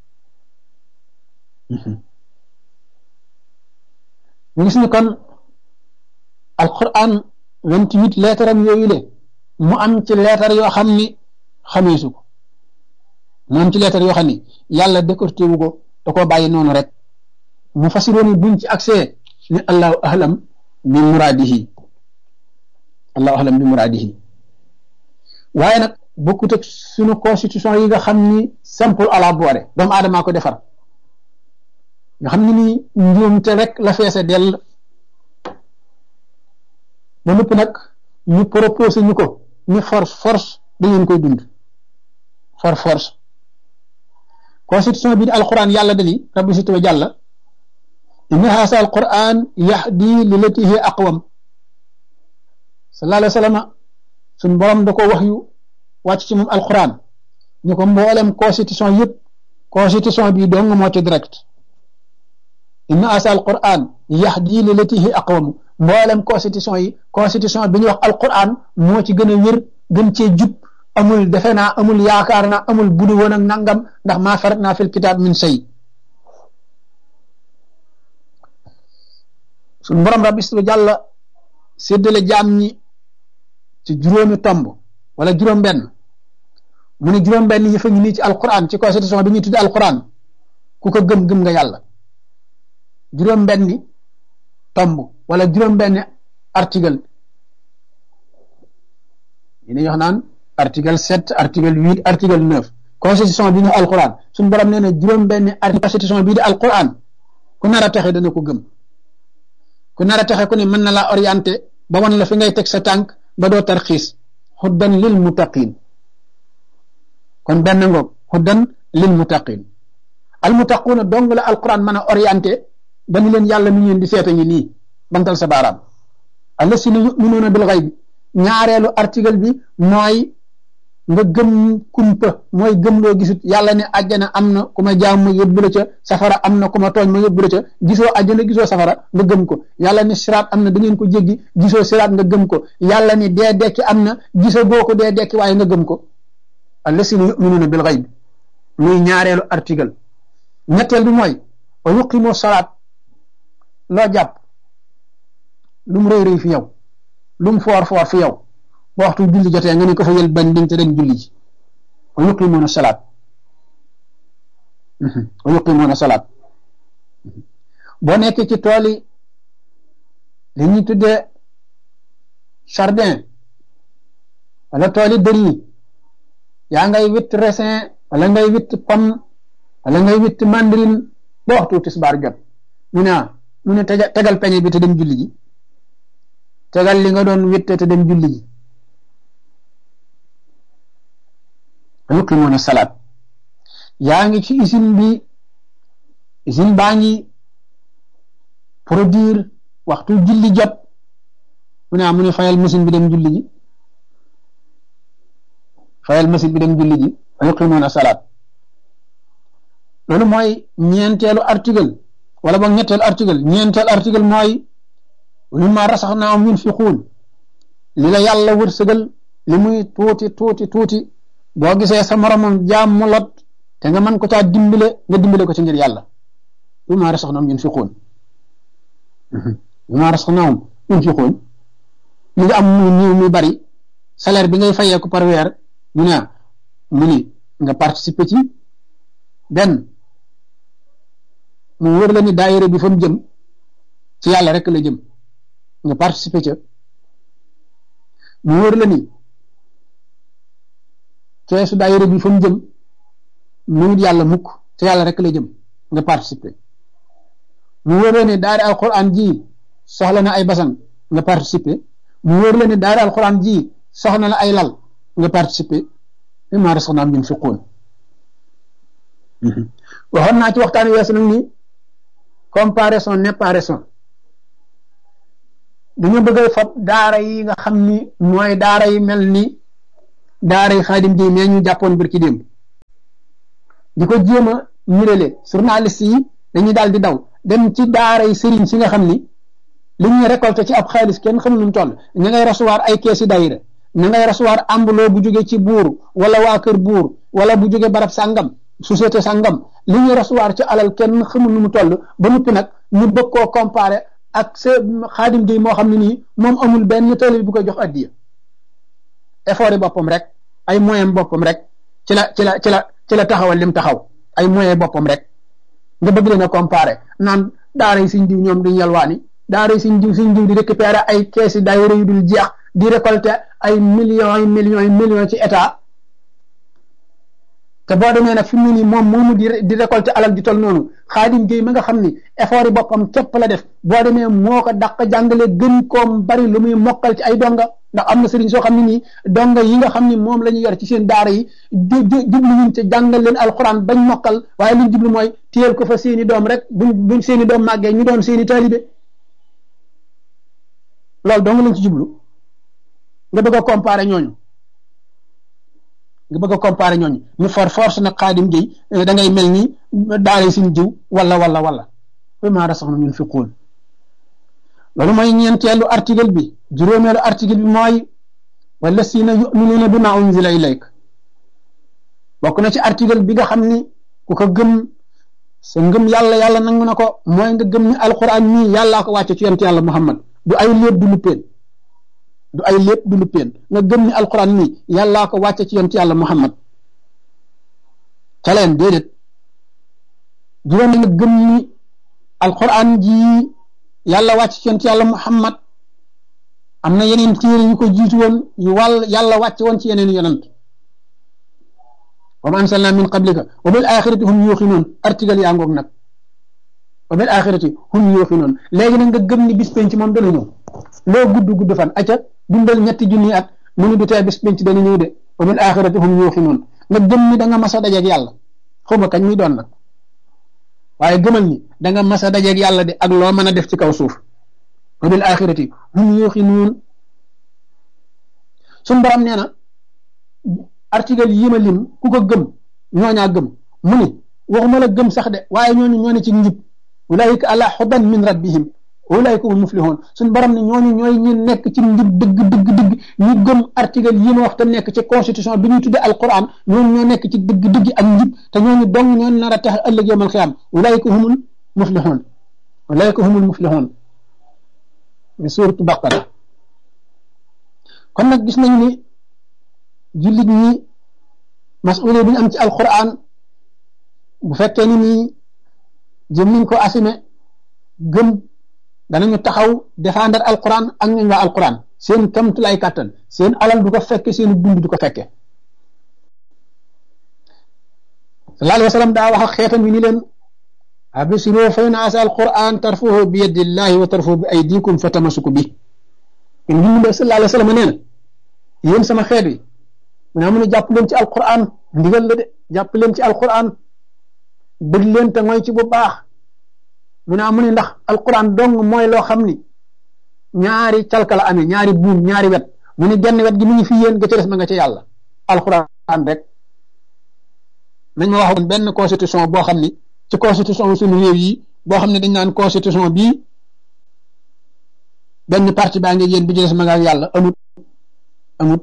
ñu gis ni kon alquran vingt huit lettre am yooyu le mu am ci lettre yoo xam ni xameesu ko mu am ci lettre yoo xam ni yàlla décorté wu ko da koo bàyyi noonu rek mu fasiroon buñ ci accès ni allahu ahlam bi muraadihi allahu ahlam bi muraadihi waaye nag bokkut ak suñu constitution yi nga xam ni simple à la boire doomu aadamaa ko defar nga xam ni nii njuumte rek la feese dell ba nëpp nag ñu proposé ñu ko ni force force da ngeen koy dund for force constitution bi di alquran yàlla dani rabbi si tuba jàlla inna haasa alquran yahdi lilati hi aqwam sallallahu alayhi wa sallam suñ borom da ko wax yu wàcc ci moom alquran ñu ko mboolem constitution yëpp constitution bi dong moo ci direct inna haasa alquran yahdi lilati hi aqwam mboolem constitution yi constitution bi ñuy wax alquran moo ci gën a wér gën cee jub amul defe naa amul yaakaar naa amul budu woon ak nangam ndax maa farat naa fil kitaab min shay suñ borom rabbi su jàlla séddale jaam ñi ci juróomi tomb wala juróom-benn mu ne juróom-benn yi fa ngi nii ci alquran ci constitution bi ñuy tudde alquran ku ko gëm gëm nga yàlla juróom-benni tomb wala juróom-benni article yi ni wax naan article sept article huit article neuf constitution bi ñu alquran suñu borom nee na juróom-benni article constitution bii di alquran ku nar a texe dana ko gëm ku nar a texe ku ne mën na laa orienté ba wan la fi ngay teg sa tànk ba doo tarxiis xuddan lil muttaqin kon benn ngoog xuddan lil muttaqin al muttaquuna dong la alquran mën a orienté ba ni leen yàlla mi ngeen di seeta ngi nii bantal sa baaraam allasina yuminuuna bil xayb ñaareelu article bi mooy nga gëm kumpa mooy gëm loo gisut yàlla ne àjjana am na ku ma jaam ma yóbbu la ca safara am na ku ma tooñ ma yóbbu la ca gisoo àjjana gisoo safara nga gëm ko yàlla ne siraat am na da ngeen ko jéggi gisoo siraat nga gëm ko yàlla ne dee dekki am na gisoo boo ko dee dekki waaye nga gëm ko allasina yuminuuna bil xayb muy ñaareelu article ñetteel bi mooy wa yuqimoo salaat loo jàpp lu mu rëy rëy fi yow lu mu foor foor fi yow ba waxtu julli jotee nga ne ko fa yël ban ding te dem julli ji wa yuqimuuna salaat wa yuqimuuna salaat boo nekkee ci tool yi li ñuy tuddee jardin wala tool yi dër yi yaa ngay witt raisin wala ngay witt pomme wala ngay witt mandarine ba waxtu tisbaar jot mu ne mu ne tegal peñe bi te dem julli ji tegal li nga doon witte te dem julli ji yuqimuuna salaat yaa ngi ci usine bi usine baa ngi produire waxtu julli jot mu ne mu ne fayal machine bi dem julli ji fayal machine bi dem julli ji yuqimuuna salaat loolu mooy ñeenteelu article wala boog ñetteelu article ñeenteelu article mooy mimma rasaxnaahum yunfiquun li la yàlla wërsëgal li muy tuuti tuuti tuuti boo gisee sa moromam jaam mu lot te nga mën ko caa dimbale nga dimbale ko ci ngir yàlla mimma rasaxnaahum yunfiquun mimma rasaxnaahum yunfiquun li nga am muy niiw muy bari salaire bi ngay fayee ko par weer mu ne mu ni nga participer ci benn mu wër la ni daayira bi fa mu jëm ci yàlla rek la jëm nga participer ca mu wóor la ni keesu daayira bi fa mu jëm mënut yàlla mukk te yàlla rek la jëm nga participer mu wóor la ni daara alquran ji soxla na ay basan nga participer mu wóor la ni daara alquran ji soxla na ay lal nga participer mimmaa razaqnaahum yunfiquun waxoon naa ci waxtaan weesu nag ni comparaison n'est pas raison dañu bëgg a fab daara yi nga xam ni mooy daara yi mel ni daara yi xaadim ji mais ñu jàppoon bir ci démb di ko jéem a ñirale journaliste yi dañuy daal di daw dem ci daara yi sëriñ si nga xam ni li ñuy récolté ci ab xaalis kenn xamul nu mu toll ña ngay recevoir ay keesi dayira ña ngay recevoir ambuloo bu jóge ci buur wala waa kër buur wala bu jóge barab sàngam société sàngam li ñuy recevoir ci alal kenn xamul nu mu toll ba noppi nag ñu bëgg koo comparé ak sa xaadim gi moo xam ne nii moom amul benn tali bu ko jox addiya effort yi boppam rek ay moyen boppam rek ci la ci la ci la ci la taxawal lim taxaw ay moyen boppam rek nga bëgg leen a comparé naan daara yi siñ diw ñoom duñ yalwaani daara yi siñ diw siñ diw di récupérer ay keesi daayira yu dul jeex di récolter ay millions yi millions yi millions ci état te boo demee nag fi mu ne nii moom moomu di di récolter alal di tol noonu xaadim géey ma nga xam ni effort yi boppam képp la def boo demee moo ko dàq jàngale gën koom bari lu muy mokkal ci ay donga ndax am na sëriñ soo xam ne nii donga yi nga xam ni moom la ñu yor ci seen daara yi jublu ñun ci jàngal leen alxuraan bañ mokkal waaye liñ jublu mooy téyel ko fa seeni doom rek buñ buñ seeni doom màggee ñu doon seeni taalibe loolu dong lañ ci jublu nga bëgg a comparer ñooñu nga bëgg a comparer ñooñu ñu for force nag xaadim gi da ngay mel ni daara suñ jiw wala wala wala mimmaa razaqnaahum yunfiquun loolu mooy ñeenteelu article bi juróomeelu article bi mooy wallasiina yuminuuna bimaa unzila ilayk bokk na ci article bi nga xam ni ku ko gëm sa ngëm yàlla yàlla nangu na ko mooy nga gëm ni alquran nii yàllaa ko wàcce ci yonent yàlla muhammad du ay léeb du luppeen du ay lépp du luppeen nga gëm ni alquran nii yàllaa ko wàcce ci yonent yàlla muhammad ca leen déedéet juróom nga gëm ni alquran ji yàlla wàcc ci yonent yàlla muhammad am na yeneen téere yu ko jiitu woon yu wàll yàlla wàcc woon ci yeneen yonent wa ma ansalna min qablika wa bil axirati hum yuuxinuun article yaa ngoog nag wa bil axirati hum yuuxinuun léegi nag nga gëm ni bis penc moom dana ñëw loo gudd gudd fan acca dundal ñetti junni at mu ni du tee bis penc dana ñëw de wa bil axirati hum yuuxinuun nga gëm ni da nga mas a dajeeg yàlla xawma kañ muy doon nag waaye gëmal ni da nga mas a dajeeg yàlla de ak loo mën a def ci kaw suuf wa bil axirati hum yuuxinuun suñ borom nee na article yi ma lim ku ko gëm ñooñaa gëm mu ni waxuma la gëm sax de waaye ñooñu ñoo ne ci njub ulaayika ala xudan min rabbihim ulaayika hum muflihun suñ borom ne ñooñu ñooy ñi nekk ci njub dëgg dëgg dëgg ñu gëm article yi ma wax te nekk ci constitution bi ñuy tudde alquran ñooñu ñoo nekk ci dëgg dëgg ak njub te ñooñu dong ñoo nar a tax ëllëg yawmal xiyaam ulaayika humul muflihun ulaayika humul muflihun mi suuratu baqara kon nag gis nañu ni jullit ñi masuule bi ñu am ci alquran bu fekkee ni nii jëm nañ ko assumé gëm danañu taxaw défendre alquran ak ñooñ waa alquran seen kamtulaay kàttan seen alal du ko fekke seen dund du ko fekke sallallahu alayhi wa sallam daa wax ak xeetam yi ni leen absiru fa inna asa alquran tarfuhu bi yadillahi wa tarfuhu bi aydikum fa tamasuku bi in bi sallallahu alayhi wa sallam nee na yéen sama xeet wi mu ne amu ne jàpp leen ci alquran ndigal la de jàpp leen ci alquran bëgg leen te mooy ci bu baax mu ne amu ne ndax alquran dong mooy loo xam ni ñaari calka la amee ñaari buum ñaari wet mu ne genn wet gi mu ngi fi yéen ga ca des ma nga ca yàlla alquran rek nañ ma waxoon benn constitution boo xam ni ci constitution suñu réew yi boo xam ne dañ naan constitution bii benn parti baa ngi yéen bi ci des ma nga ak yàlla amut amut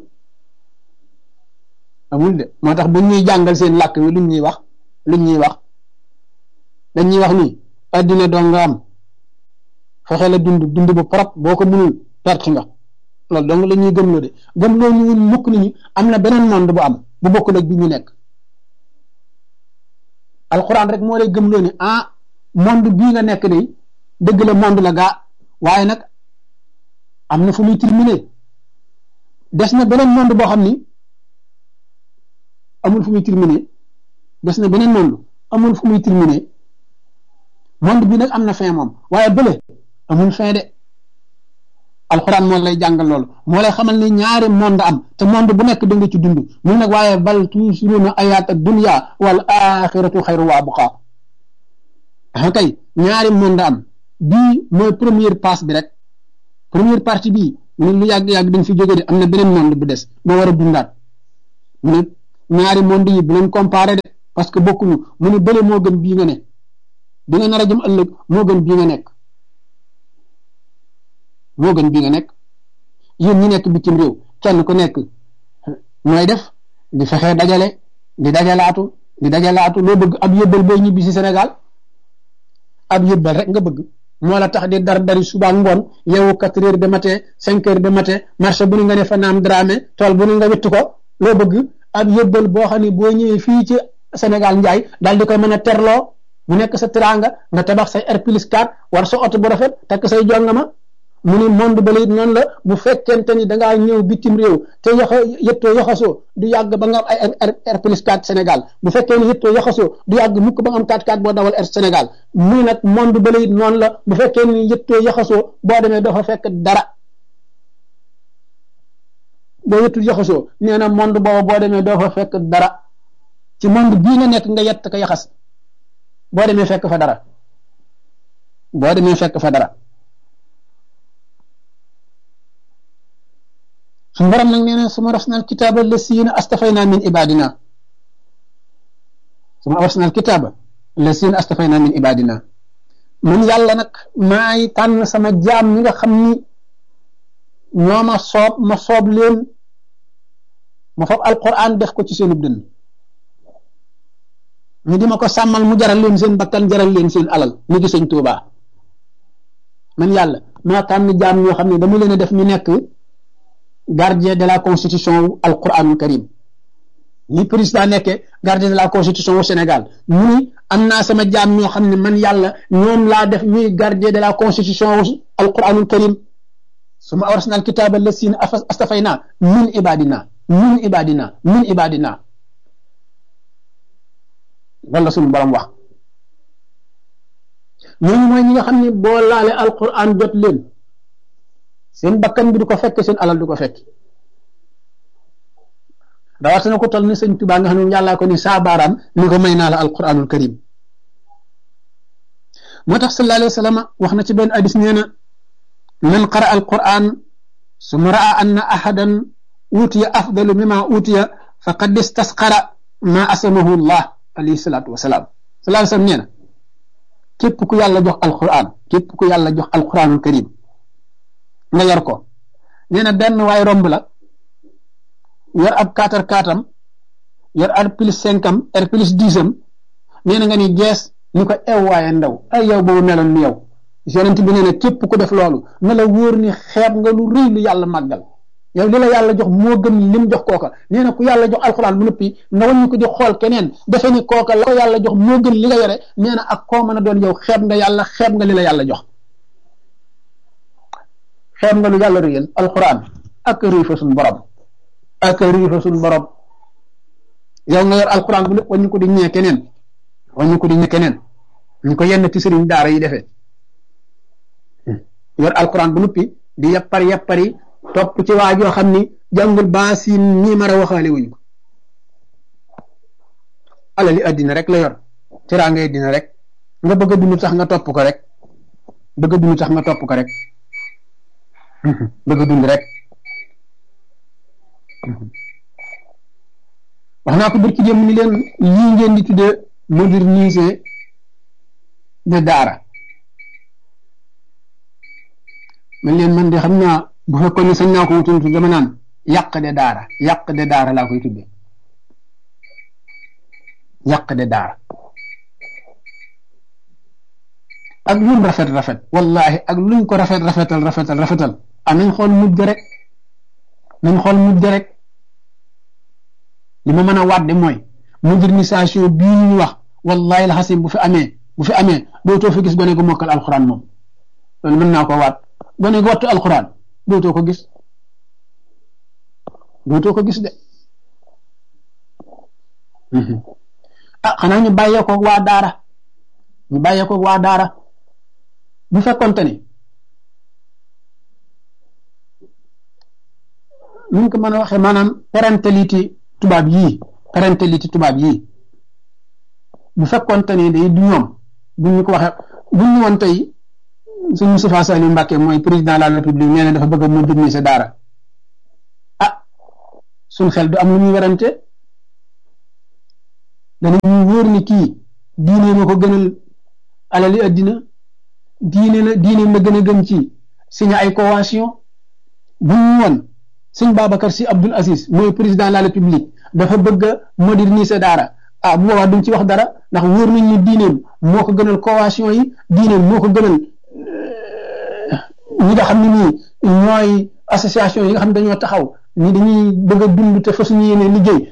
amul de moo tax bu ñuy jàngal seen làkk wi luñ ñuy wax luñ ñuy wax dañ ñuy wax ni addina doo nga am fexe la dund dund bu propre boo ko mënul perte nga loolu donc la ñuy gëmloo de gëmloo ñu mukk ni ñu am na beneen monde bu am bu bokkul ak bi ñu nekk alxuraan rek moo lay gëmloo ni ah monde bii nga nekk de dëgg la monde la gaa waaye nag am na fu muy terminé des na beneen monde boo xam ni amul fu muy terminé des na beneen monde amul fu muy terminé monde bi nag am na fin moom waaye bële amul fin de alxuraan moo lay jàngal loolu moo lay xamal ni ñaari monde am te monde bu nekk da nga ci dund mun nag waaye bal tuusiruuna ayaat dunya wal axiratu xayru wa abqa ah kay ñaari monde am bii mooy première passe bi rek première partie bii mu ne lu yàgg-yàgg dañ fi jóge de am na beneen monde bu des boo war a dundaat mu ne ñaari monde yi bu leen comparé de parce que bokkuñu mu ne bële moo gën bii nga ne bi nga nar a jëm ëllëg moo gën bii nga nekk moo gën bii nga nekk yéen ñi nekk bitim réew kenn ku nekk nooy def di fexe dajale di dajalaatu di dajalaatu loo bëgg ab yëbbal booy ñibbi si Sénégal ab yëbbal rek nga bëgg moo la tax di dar dari suba ngoon yeewu quatre heures de matin cinq heures de matin marché bu ni nga ne fa naam dramé tool bu ni nga witt ko loo bëgg ab yëbbal boo xam ne boo ñëwee fii ci Sénégal njaay daal di koy mën a terloo mu nekk sa teraanga nga tabax say R plus 4 war sa oto bu rafet takk say jongama mu ni monde ba it noonu la bu fekkente ni da ngaa ñëw bitim réew te yoxo yëttoo yoxasoo du yàgg ba nga am ay R plus 4 Sénégal bu fekkee ni yëttoo yoxasoo du yàgg mukk ba nga am 4-4 boo dawal R Sénégal muy nag monde ba it noonu la bu fekkee ni yëttoo yoxasoo boo demee doo fa fekk dara boo yëttul yoxasoo nee na monde booba boo demee doo fa fekk dara ci monde bii nga nekk nga yett ko yaxas boo demee fekk fa dara boo demee fekk fa dara suñu borom nag nee na suma rasnal kitaaba lasiina astafayna min ibadina suma rasnal kitaaba lasiina astafayna min ibadina man yàlla nag maay tànn sama jaam ñi nga xam ni ñoo ma soob ma soob leen ma foofu alquran def ko ci seenub dënn ñu di ma ko sàmmal mu jaral leen seen bakkan jaral leen seen alal ñu gi sëñ Tuubaa man yàlla maa tànn jaam ñoo xam ne dama leen a def ñu nekk gardien de la constitution wu alquranul karim ni président nekkee gardien de la constitution wu Sénégal mu ni am naa sama jaam ñoo xam ne man yàlla ñoom laa def ñuy gardien de la constitution wu alquranul karim suma awrasna alkitaba lasina astafayna min ibadina min ibadina min ibadina loolu la suñu borom wax ñooñu mooy ñi nga xam ne boo laale alquran jot leen seen bakkan bi du ko fekk seen alal du ko fekk rawatina ko toll ni sëñ Tuubaa nga xam ne yàllaa ko ni saa baaraam ni ko may naa la alquranul karim moo tax sallallahu alayhi wa sallam wax na ci benn hadis nee na man qara alquran suma raa anna ahadan utiya afdalu mima utiya faqad istasqara ma asamahu llah alayhi salaatu wasalaam sallallahu alayhi wa sallam nee na képp ku yàlla jox alquran képp ku yàlla jox alquranul karim nga yor ko nee na benn waay romb la yor ab kaatar kaatam yor R plus cinq am R plus dix am nee na nga ni gees ni ko ew waaye ndaw ay yow boobu meloon ni yow yonent bi nee na képp ku def loolu na la wóor ni xeeb nga lu rëy lu yàlla màggal yow li la yàlla jox moo gën lim jox kooka nee na ku yàlla jox alxuraan bu noppi nga wàññi ko di xool keneen defe ni kooka la ko yàlla jox moo gën li nga yore nee na ak koo mën a doon yow xeeb nga yàlla xeeb nga li la yàlla jox xeeb nga lu yàlla réyal alxuraan ak rëy fa suñ borom ak rëy fa suñ borom yow nga yor alxuraan bu lépp wàññi ko di ñee keneen wàññi ko di ñee keneen ñu ko yenn ci sëriñ daara yi defee yor alxuraan bu noppi di yappar yappari topp ci waa joo xam ni jàngul baasin ñii mara waxaale wuñ ko alali addina rek la yor teraanga addina rek nga bëgg a dund tax nga topp ko rek bëgg a dund tax nga topp ko rek bëgg a dund rek wax naa ko bërki dem ni leen lii ngeen di tuddee moderniser de daara man leen man de xam naa bu fekkoon ne sañ naa ko wutuntu dama naan yàq de daara yàq de daara laa koy tuddee yàq de daara ak luñ rafet rafet wallahi ak luñ ko rafet rafetal rafetal rafetal ah nañ xool mujj rek nañ xool mujj rek li ma mën a wàdde mooy modernisation bii ñu wax wallahi la xasim bu fi amee bu fi amee dootoo fi gis gone gu mokkal alxuraan moom loolu mën naa ko waat gone gu wattu alxuraan dootoo ko gis dootoo ko gis de ah xanaa ñu bàyyee ko waa daara ñu bàyyee ko waa daara bu fekkonte ni nuñ ko mën a waxee maanaam parentalité tubaab yii parentalité tubaab yii bu fekkonte ni day du ñoom buñ ñu ko waxee buñ ñu woon tey suñ Moustapha Saliou Mbacké mooy président de la république nee na dafa bëgg a moderniser daara ah suñ xel du am lu ñuy werante danañu wóor ni kii diine ma ko gënal alali addina diine la diine ma gën a gëm ci signé ay convention bu ñu woon sëñ Babacar Sy Abdoul Aziz mooy président de la république dafa bëgg a moderniser daara ah bu boobaa duñ ci wax dara ndax wóor nañ ni diineem moo ko gënal convention yi diineem moo ko gënal ñi nga xam ne nii ñooy association yi nga xam ne dañoo taxaw ni dañuy bëgg a dund te fasuñu yéene liggéey